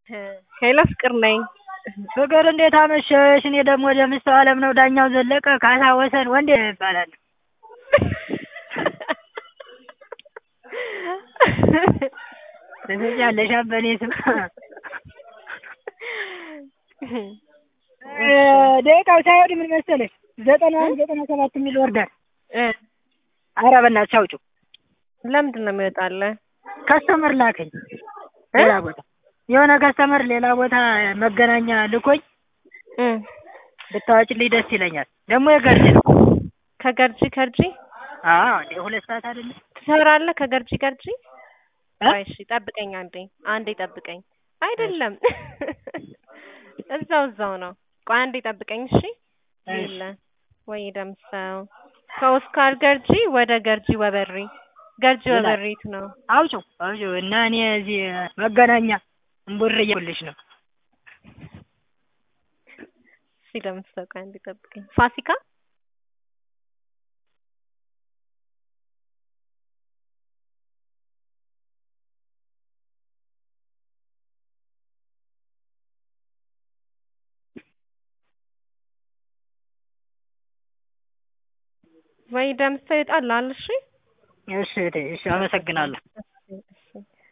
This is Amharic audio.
ሄሎ ፍቅር ነኝ። ፍቅር እንዴት አመሸሽ? እኔ ደግሞ ደምሰው አለም ነው ዳኛው ዘለቀ ካሳ ወሰን ወንዴ ይባላል። ትስቂያለሽ በእኔ ስም ደቂቃው ሳይወድ ምን መሰለሽ ዘጠና አንድ ዘጠና ሰባት የሚል ወርዳል። ኧረ በእናትሽ አውጪው። ለምንድን ነው የሚወጣልህ? ከስተመር ላከኝ ሌላ ቦታ የሆነ ከስተመር ሌላ ቦታ መገናኛ ልኮኝ ብታወጪልኝ ደስ ይለኛል። ደግሞ የገርጂ ነው። ከገርጂ ከርጂ አዎ እንዴ ሁለት ሰዓት አይደለም ትሰራለህ? ከገርጂ ገርጂ እ? ቆይ እሺ ጠብቀኝ አንዴ አንዴ ጠብቀኝ። አይደለም እዛው እዛው ነው። ቆይ አንዴ ጠብቀኝ እሺ። የለ ወይ ደምሰው ከኦስካር ገርጂ ወደ ገርጂ ወበሪ ገርጂ ይላል። ወበሪት ነው። አውጪው አውጪው እና እኔ እዚህ መገናኛ እምቡር እያልኩልሽ ነው። እሺ ደምሰው ቆይ አንዴ ጠብቀኝ። ፋሲካ ወይ ደምሰው ይወጣልሃል። እሺ እሺ እህቴ፣ እሺ አመሰግናለሁ።